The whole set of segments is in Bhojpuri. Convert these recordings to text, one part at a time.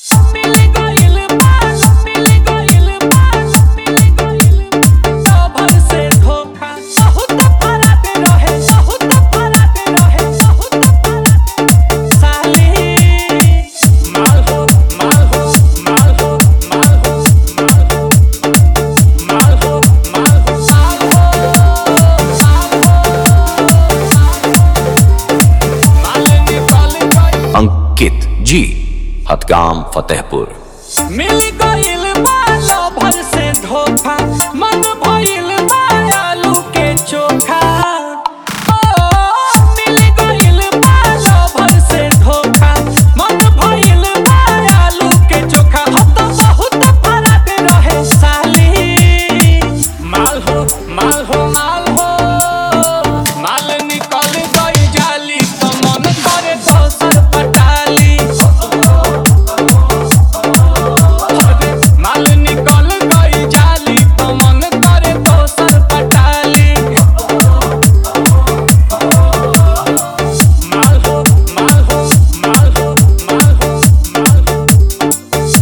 मिल गइल बा मिल गइल बा मिल गइल बा भर से धोखा बहुत फरक रहे बहुत फरक रहे बहुत फरक साली माल हो माल हो माल हो माल हो माल हो माल हो माल हो साल हो साल हो माल निकल गई अंकित जी हतगाम फतेहपुर मिल गइल बा भर से धोखा मन भइल बा आलू के चोखा ओ, मिल गइल बा भर से धोखा मन भइल बा आलू के चोखा हो तो बहुत फरक रहे साली माल हो माल हो माल हो माल निकल गई जाली तो मन करे दोसर पटाली अरे माल निकल गई जाली तो मन करे दोसर पटाली माल हो माल हो माल हो माल हो माल हो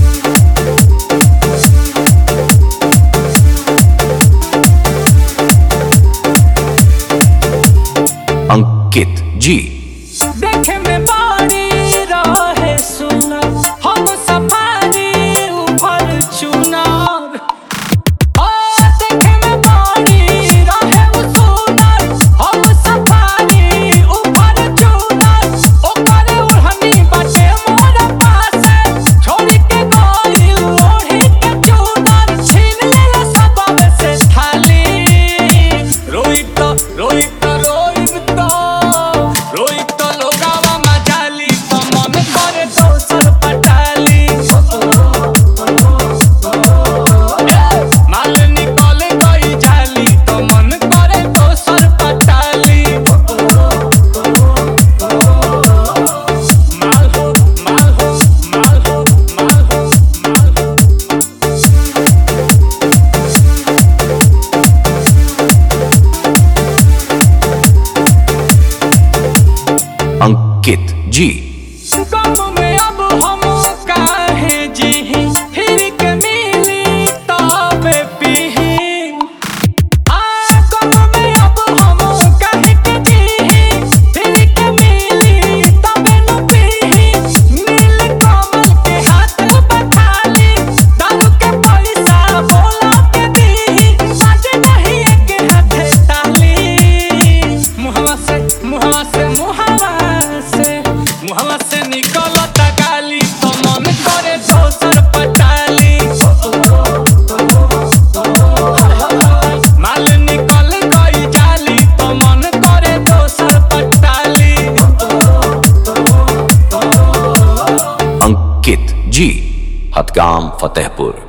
अंकित जी देखे में बारी रहे सुनर हम सफारी ऊपर चुनर ओ देखे में बारी रहे उ सुनर हम सफारी ऊपर चुनर ओकर ओढ़नी बाटे मोर पासे छोड़ के गइल ओढ़ी के चुनर छीन ले सब से थाली रोहित रोहित रोहित रोहित लोगावा मजाली तो मन करे दोसर पटाली माल निकल गई जाली तो मन करे दोसर पटाली माल हो माल हो माल हो माल हो माल हो अंकित जी गम में अब हम काहे जीही फिर के मिली तबे पीही आ गम में अब हम काहे के जीही फिर के मिली तबे न पीही नील कमल के हाथ बखाली दारू के पैसा बोला के दीही बाजे नहीं एक हाथे ताली मुहवा से मुहवा से मुहवा से मुहवा से निकलत गाली तो मन करे दोसर पटाली माल निकल गई जाली तो मन करे दोसर पटाली अंकित जी हतगाम फतेहपुर